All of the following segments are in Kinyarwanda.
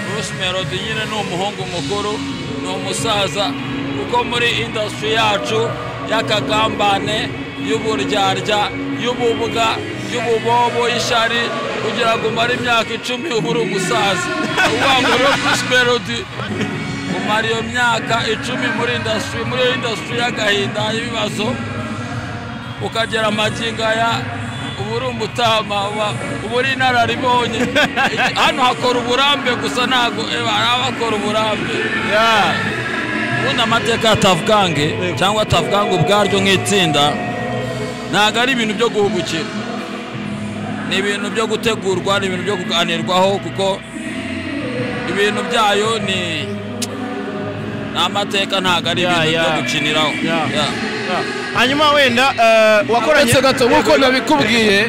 bruce melody nyine ni umuhungu mukuru ni umusaza kuko muri indasitiri yacu y'akagambane y'uburyarya y'ububuga y'ububobo y'ishari kugira ngo umare imyaka icumi uba uri umusaza uvuga ngo rero bruce melody umara iyo myaka icumi muri indasitiri muri iyo indasitiri y'agahinda y'ibibazo ukagera amagingo aya ubu uri umutama ubu uri inararibonye hano hakora uburambe gusa ntabwo bakora uburambe ubundi amateka ya tavugange cyangwa tavugange ubwaryo nk'itsinda ntabwo ari ibintu byo guhugukira ni ibintu byo gutegurwa ni ibintu byo kuganirwaho kuko ibintu byayo ni amateka ntabwo ari ibintu byo gukiniraho hanyuma wenda wakoranye uretse gato nk'uko nabikubwiye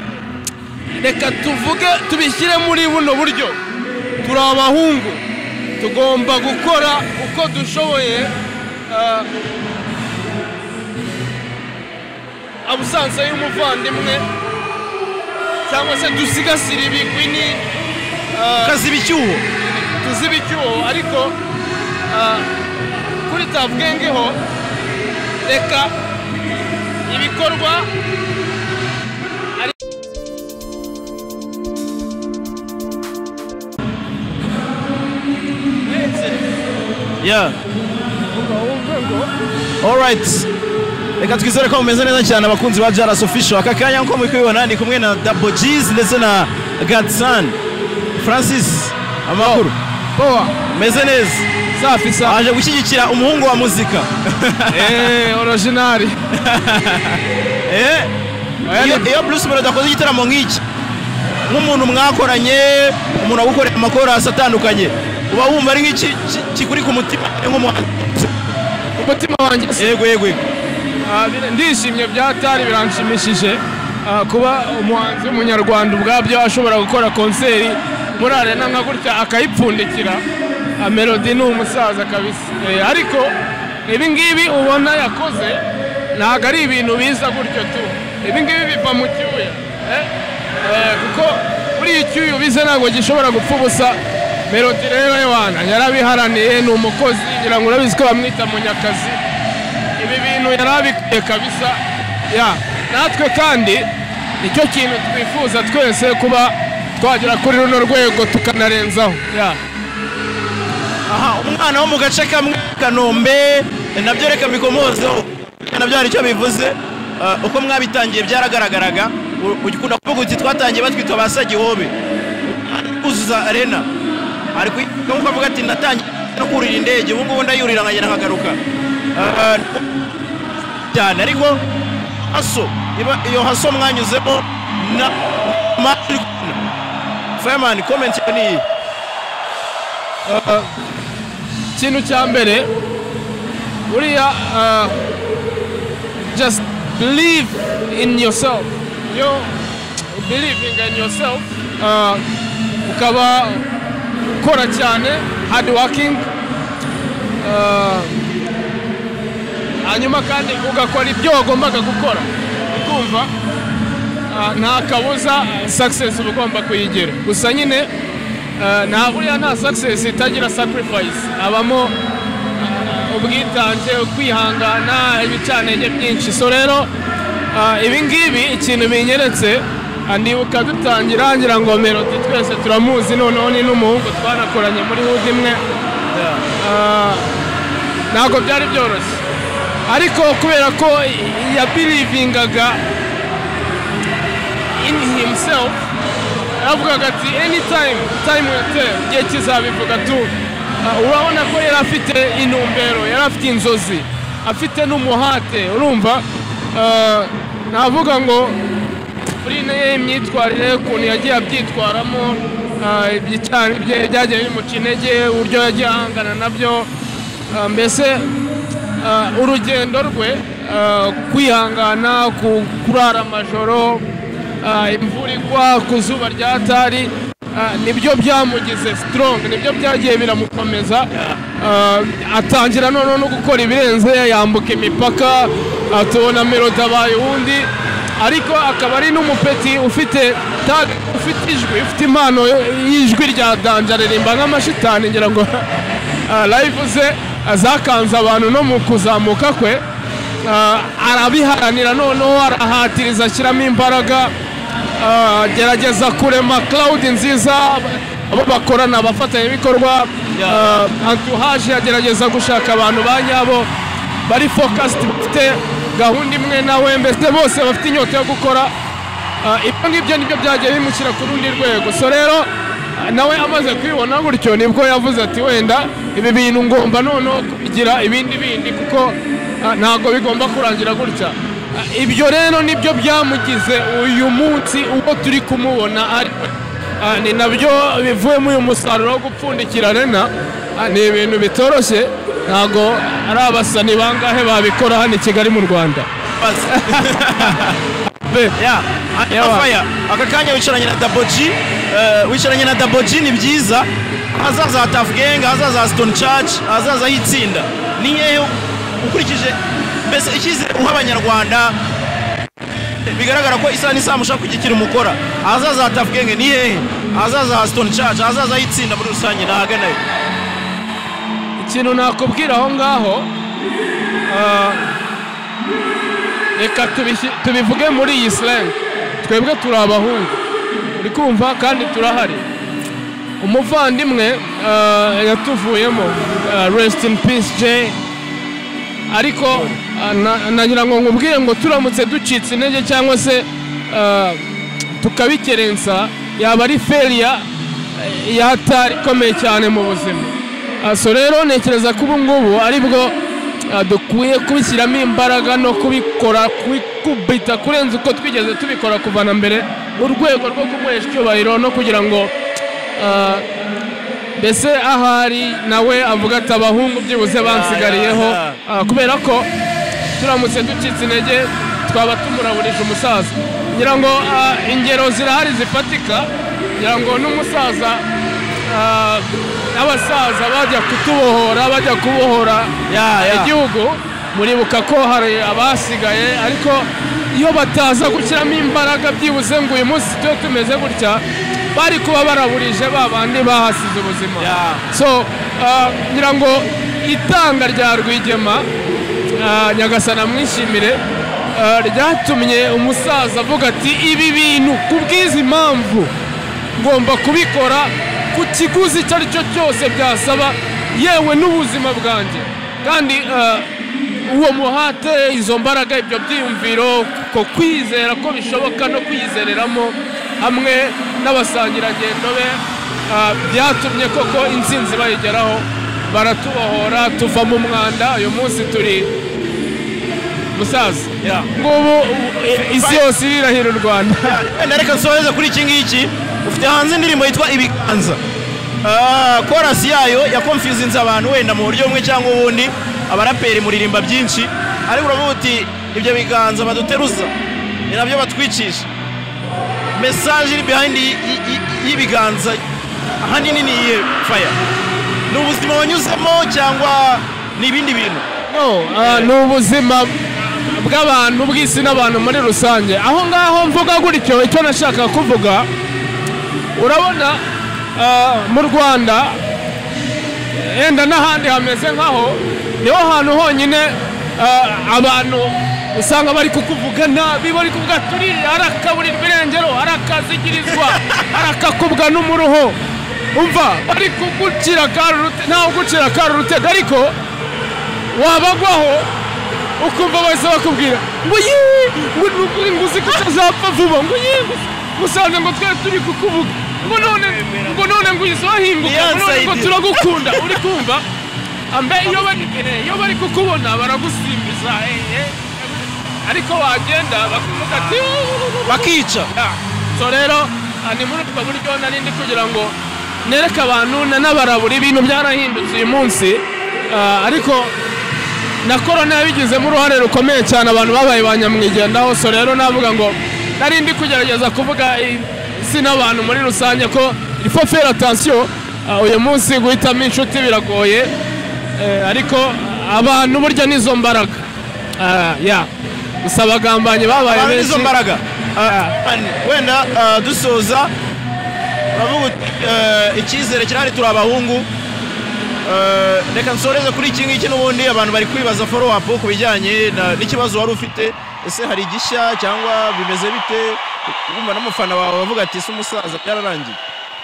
reka tuvuge tubishyire muri buno buryo turi abahungu tugomba gukora uko dushoboye eh, abusanza y'umuvandimwe cyangwa se dusigasire ibigwini ukaziba icyuho tuzibe icyuho ariko eh, kuri tabwengeho reka ibikorwa Yeah. Alright. Reka twizere ko mumeze neza cyane abakunzi ba Jaras Official. Aka kanya nk'uko muri kubibona ni kumwe na Double G's ndetse na Gatsan. Francis, amakuru. powa Meze neza. safi safi Aje gushyigikira umuhungu wa muzika. eee orojinari Eh? Iyo, iyo Bruce Melody akoze igitaramo nk'iki, nk'umuntu mwakoranye, umuntu agukorera amakorasi atandukanye, uba wumva ari nk'iki ki- kikuri ku mutima nk'umuhanzi. umutima wanjye se Yego yego yego. Ah, bira- ndishimye byatari biranshimishije Ah, kuba umuhanzi w'umunyarwanda ubwabyo ashobora gukora konseri muri arena nka gutya akayipfundikira Ah, melody ni umusaza kabisa Eh, ariko ibingibi ubona yakoze ntabwo ari ibintu biza gutyo tu ibingibi biva mu cyuya eh? Eh, kuko buriya icyuya ubize ntabwo gishobora gupfa ubusa melody rero wana yarabiharaniye ni umukozi ngira ngo urabizi ko bamwita munyakazi ibi bintu yari abikwiye kabisa ya natwe kandi nicyo kintu twifuza twese kuba twagera kuri runo rwego tukanarenzaho ya aha umwana wo mu gace kamwe kanombe nabyo reka mbikomozeho nabyo hari icyo bivuze Ah, uko mwabitangiye byaragaragaraga U- ukunda kuvuga uti twatangiye batwita ba sagihobe kuzuza arena ari kwi- nk'uko avuga ati natangiye no kurira indege ubu ngubu ndayurira nkagera nkagaruka Ah, cyane ariko haso iba- iyo haso mwanyuzemo na matri Fireman comment yawe ni iyi ikintu cya mbere buriya ah, just believe in yourself yo believing in yourself ah, ukaba ukora cyane hard working ah, hanyuma kandi ugakora ibyo wagombaga gukora ukumva ah, nta kabuza ah, success uba ugomba kuyigera gusa nyine Uh, nta buriya nta success itagira sacrifice habamo uh, ubwitange ukwihangana ibicantege byinshi so rero uh, ibi ngibi ikintu binyeretse uh, ndibuka dutangira ngira ngo melody twese turamuzi noneho ni n'umuhungu twanakoranye muri hood imwe Uh, ntabwo byari byoroshye ariko kubera ko yabirivingaga in himself aravugaga ati anytime time will tell igihe kizabivuga tu Uh, urabona ko yari afite intumbero yari afite inzozi afite n'umuhate urumva uh, navuga ngo kuri iyi myitwarire ukuntu yagiye abyitwaramo uh, ibyicaro bye byagiye bimuca intege uburyo yagiye ahangana nabyo uh, mbese uh, urugendo rwe uh, kwihangana ku- kurara amajoro Ah, imvura igwa ku zuba rya tari ah, nibyo byamugize sitorongi nibyo byagiye biramukomeza Ah, atangira noneho no gukora ibirenze yambuka imipaka ah, tubona melodi abaye uwundi ariko akaba ari n'umupeti ufite tag ufite ijwi ufite impano y'ijwi rya danje aririmba nk'amashitani ngira ngo ah, live ze zakanze abantu no mu kuzamuka kwe Ah, arabiharanira noneho arahatiriza ashyiramo imbaraga Ah, agerageza kurema cloud nziza abo bakorana abafatanyabikorwa ah, entourage agerageza gushaka abantu ba nyabo bari focused bafite gahunda imwe nawe mbese bose bafite inyota yo gukora Ah, ibyo ngibyo nibyo byagiye bimukira ku rundi rwego so rero ah, nawe amaze kwibona gutyo nibwo yavuze ati wenda ibi bintu ngomba noneho kubigira ibindi bindi kuko ah, ntabwo bigomba kurangira gutya Ah, ibyo rero nibyo byamugize uyu munsi uko turi kumubona ari we. Ah, ni nabyo bivuyemo uyu musaruro wo gupfundikira rena Ah, ni ibintu bitoroshye ntabwo ari abasani bangahe babikora hano i kigali mu rwanda Basi. Be- Yeah, Yawa. Fire. aka kanya wicaranye na daboji eh, wicaranye na daboji ni byiza ahazaza ha tafu gengi ahazaza ha sitoni caci ahazaza h'itsinda ni hehe ukurikije mbese icyizere uha abanyarwanda bigaragara ko isaha n'isaha mushaka kugikira umukora ahazaza ha tafu gengi ni hehe ahazaza ha sitoni caci ahazaza h'itsinda muri rusange ni ahaganayo ikintu nakubwira aho ngaho ah, reka tubishyi- tubivuge muri iyi slang twebwe turi abahungu uri kumva kandi turahari umuvandimwe ah, yatuvuyemo ah, rest in peace jay ariko ah, na- nagira ngo nkubwire ngo turamutse ducitse intege cyangwa se ah, tukabikerensa yaba ari feriya yatari ikomeye cyane mu buzima Ah, so rero ntekereza ko ubu ngubu aribwo ah, dukwiye kubishyiramo imbaraga no kubikora kubita kurenza uko twigeze tubikora kuva na mbere mu rwego rwo kumuhesha icyubahiro no kugira ngo ah, mbese ahari nawe avuga ati abahungu byibuze bansigariyeho ya, Ah, kubera ko turamutse ducitse intege twaba tumuraburije umusaza ngira ngo ah, ingero zirahari zifatika ngira ngo n'umusaza ah, n'abasaza bajya kutubohora bajya kubohora Ya, ya. igihugu muribuka ko hari abasigaye ariko iyo bataza gushyiramo imbaraga byibuze ngo uyu munsi tujye tumeze gutya bari kuba baraburije ba bandi bahasize ubuzima Ya. so ah, ngira ngo itanga rya rwigema ah, nyagasana mwishimire ah, ryatumye umusaza avuga ati ibi bintu ku bw'izi mpamvu ngomba kubikora ku kiguzi icyo ari cyo cyose byasaba yewe n'ubuzima bwanjye kandi ah, uwo muhate izo mbaraga ibyo byiyumviro ko kwizera ko bishoboka no kwiyizereramo hamwe n'abasangirangendo be ah, byatumye koko insinzi bayigeraho baratubohora tuva mu mwanda uyu munsi turi musaza Yeah. ngubu eh, isi yose irirahira u rwanda wenda reka nsoheze kuri iki ngiki ufite hanze indirimbo yitwa ibiganza Ah, korasi yayo yakomfizinze abantu wenda mu buryo bumwe cyangwa ubundi abaraperi muririmba byinshi ariko uravuga uti ibyo biganza baduteruza ni nabyo batwicisha mesaje iri behind y- y- y- y'ibiganza ahanini ni iyihe faya ni ubuzima wanyuzemo cyangwa ni ibindi bintu No, ah, ni ubuzima bw'abantu bw'isi n'abantu muri rusange aho ngaho mvuga gutyo icyo nashaka kuvuga urabona ah, mu rwanda yenda n'ahandi hameze nk'aho niho hantu honyine ah, abantu usanga bari kukuvuga nabi bari kuvuga turi arakaburira irengero arakazigirizwa arakakubwa n'umuruho umva bari kugucira karurute ntawe ugucira karurutega ariko wabagwaho ukumva bahise bakubwira ngo yee ngo ni ukuri ngo uzi ko utazapfa vuba ngo yee musanze ngo twari turi kukuvuga ngo none ngo none ngo uhise wahinguka ngo none ngo turagukunda uri kumva ambe iyo bari iyo bari kukubona baragusimbiza eh, eh. ariko wagenda bakavuga ati "Uuu." bakica Yeah. so rero ah, ni muri ubwo buryo nari ndi kugira ngo nereke abantu na- n'abarabura ibintu byarahindutse uyu munsi Ah, ariko na korona yabigizemo uruhare rukomeye cyane abantu babaye ba nyamwigendaho so rero navuga ngo nari ndi kugerageza kuvuga isi n'abantu muri rusange ko ifo fera atansiyo uyu munsi guhitamo inshuti biragoye eh, ariko abantu burya nizo mbaraga Ah, yeah. gusa abagambanyi babaye abantu benshi n'izo mbaraga Ah. Kandi wenda ah, dusoza turavuga uti, eh, icyizere kirahari turi abahungu Eh, reka nsoreze kuri iki ngiki n'ubundi abantu bari kwibaza follow up ku bijyanye na- n'ikibazo wari ufite ese hari igishya cyangwa bimeze bite wumva n'umufana wawe bavuga ati ese umusaza byararangiye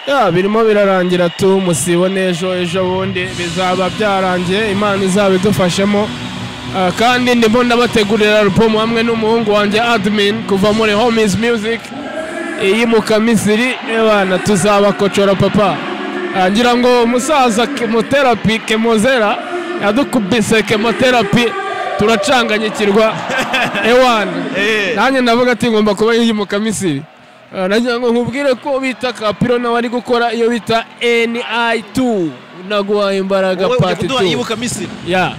Ya, birimo birarangira tu musibo n'ejo ejo bundi bizaba byarangiye imana izaba idufashemo Ah, kandi ndimo ndabategurira alubumu hamwe n'umuhungu wanjye admin kuva muri homies music iyi mukamisiri ebana tuzabakocora papa Ah, ngira ngo umusaza kemoterapi kemozera yadukubise kemoterapi turacanganyikirwa ewana Eh. nanjye ndavuga ati ngomba kuba iyi mukamisiri Ah, nagira ngo nkubwire ko bita kapiro nawe ari gukora iyo bita ni2 naguhaye imbaraga wowe ujya pati kuduha 2 yibuka misiri ya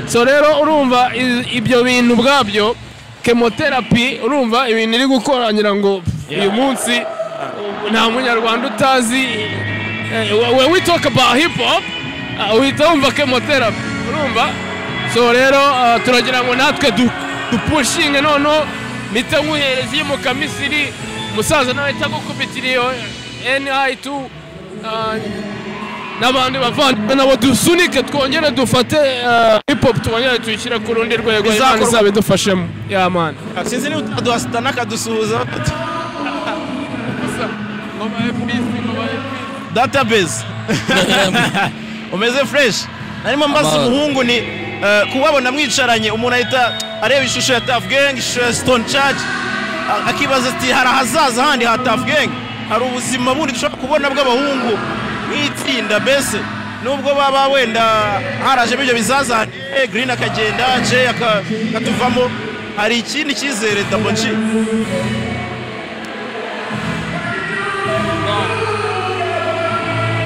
so rero urumva i- ibyo bintu ubwabyo kemoterapi urumva ibintu iri gukora ngira ngo pff, uyu munsi uh, nta munyarwanda utazi eh, we- when we talk about hip hop uh, uhita wumva kemoterapi urumva so rero uh, turagira ngo natwe du- dupushinge noneho mpita nkuhereza iyo mukamisiri umusaza nawe ahita agukubitira iyo ni2 uh, n'abandi bavandimwe nabo dusunike twongere dufate eh, hip hop twongere tuyishyire ku rundi rwego Bizakorwa. imana izaba idufashemo ya mani sinzi niba utaduha sitana akadusuhuza database umeze fresh arimo mbaza Amahoro. umuhungu ni eh, kubabona mwicaranye umuntu ahita areba ishusho ya Tuff Gang ishusho ya Stone Church a- akibaza ati hari ahazaza handi ha Tuff Gang hari ubuzima bundi dushobora kubona bw'abahungu nk'itsinda mbese nubwo baba wenda harajemo ibyo bizazane eh, Green akagenda Jay aka- akatuvamo hari ikindi cyizere Double G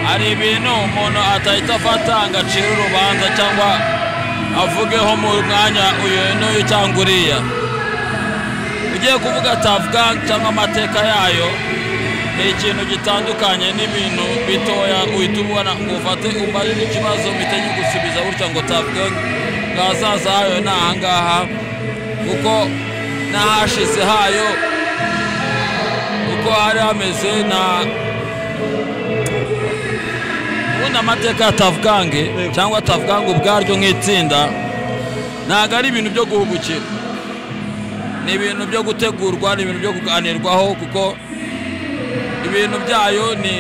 hari ibintu umuntu atahita afata ngo acire urubanza cyangwa avugeho mu mwanya uyu n'uyu cyangwa uriya ugiye kuvuga tavugangi cyangwa amateka yayo ni ikintu gitandukanye n'ibintu bitoya uhita ubona ngo ufate umbarire ikibazo mpite gusubiza gutya ngo tavugangi bwazaza hayo ni ahangaha kuko n'ahashize hayo uko hari hameze na ubundi amateka ya tavugange cyangwa tavugange ubwaryo nk'itsinda ntabwo ari ibintu byo guhugukira ni ibintu byo gutegurwa ni ibintu byo kuganirwaho kuko ibintu byayo ni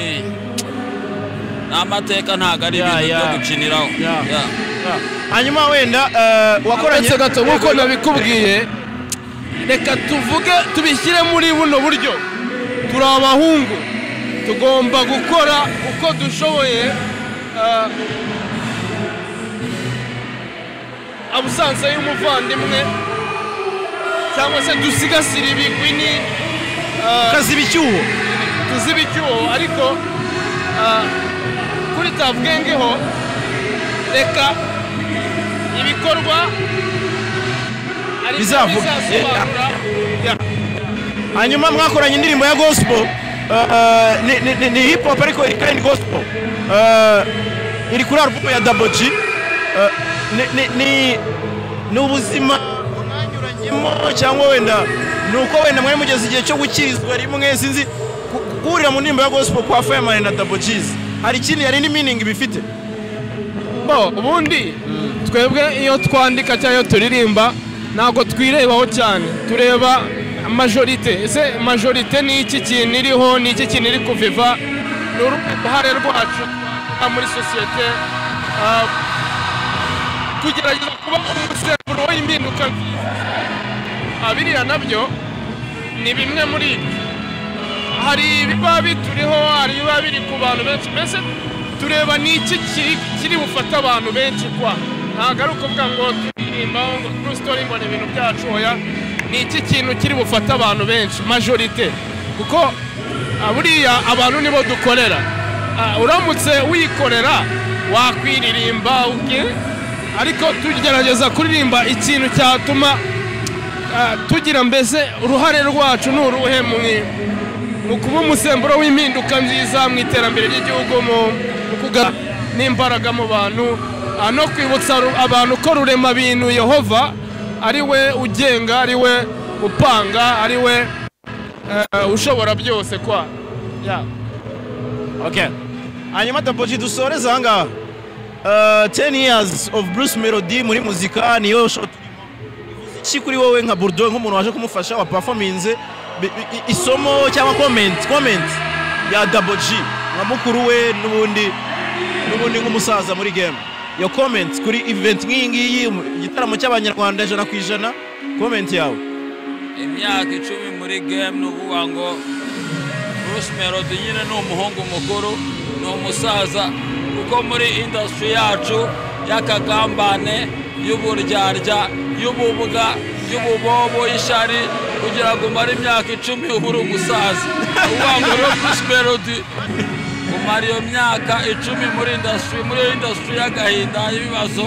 ni amateka ntabwo ari Ya, ibintu ya. byo gukiniraho Ya. Ya. hanyuma wenda eh, wakoranye uretse gato nk'uko nabikubwiye reka tuvuge tubishyire muri buno buryo turi abahungu tugomba gukora uko dushoboye ah, abusanza y'umuvandimwe cyangwa se dusigasire ibigwi ni kaziba icyuho tuziba icyuho ariko ah, kuri tavugengeho reka ibikorwa ari byo Bizavuga. bizasobanura hanyuma mwakoranye indirimbo ya gospel eh, ni- ni- ni- ni hip hop ariko iri kandi gospel Eh, iri kuri album ya Double G Eh, ni- ni- ni- ni ubuzima mwanyuranyemo cyangwa wenda ni uko wenda mwari mugeze igihe cyo gukirizwa rimwe sinzi ku- guhurira mu ndirimbo ya gospel kwa Fireman na Double G's hari ikindi hari indi meaning bifite bo ubundi twebwe iyo twandika cyangwa iyo turirimba ntabwo twirebaho cyane tureba majorite ese majorite ni iki kintu iriho ni iki kintu iri kuviva ni uruhare rwacu twagira muri sosiyete ah, kugerageza kuba umusemburo w'impinduka nziza Ah, biriya nabyo ni bimwe muri ibyo hari ibiba bituriho hari ibiba biri ku bantu benshi mbese tureba ni iki kiri- kiri bufate abantu benshi kwa ntabwo ari ukuvuga ngo turirimbaho ngo kuri sitori mbona ibintu byacu oya ni iki kintu kiri bufate abantu benshi majorite kuko ah, buriya abantu nibo dukorera Ah, uramutse wikorera wakwiririmba ubwe ariko tugerageza kuririmba ikintu cyatuma ah, tugira mbese uruhare rwacu ni uruhe mu- mu kuba umusemburo w'impinduka nziza mu iterambere ry'igihugu mu mu kuga n'imbaraga mu bantu ah, no kwibutsa ru- abantu ko rurema bintu yehova ari we ugenga ari we upanga ari we eh, ushobora byose kwa Yeah. Okay. hanyuma tapoji dusoreze aha ngaha Uh, 10 years of bruce melody muri muzika niyo shoti iki kuri wowe nka burdo nk'umuntu waje kumufasha wa performance bi- i- i- isomo cyangwa comment comment ya double g nka mukuru we n'ubundi n'ubundi nk'umusaza muri game yo comment kuri event nk'iyi ngiyi mu- igitaramo cy'abanyarwanda ijana ku ijana comment yawe imyaka icumi muri game ni ukuvuga ngo bruce melody nyine ni umuhungu mukuru ni umusaza kuko muri indasitiri yacu y'akagambane y'uburyarya y'ububwa y'ububobo y'ishari kugira ngo umare imyaka icumi uba uri umusaza uvuga ngo rero bruce melody umara iyo myaka icumi muri indasitiri muri iyo indasitiri y'agahinda y'ibibazo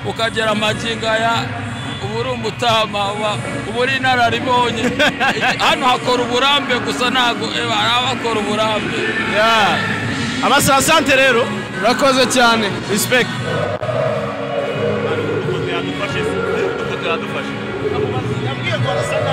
ukagera amagingo aya uba uri umutama uba uba uri inararibonye hano hakora uburambe gusa ntabwo eba hari abakora uburambe yeah. abasasante rero urakoze cyane respect Dukote yadufashe se. Dukote yadufashe. yabwiye ngo arasa nabi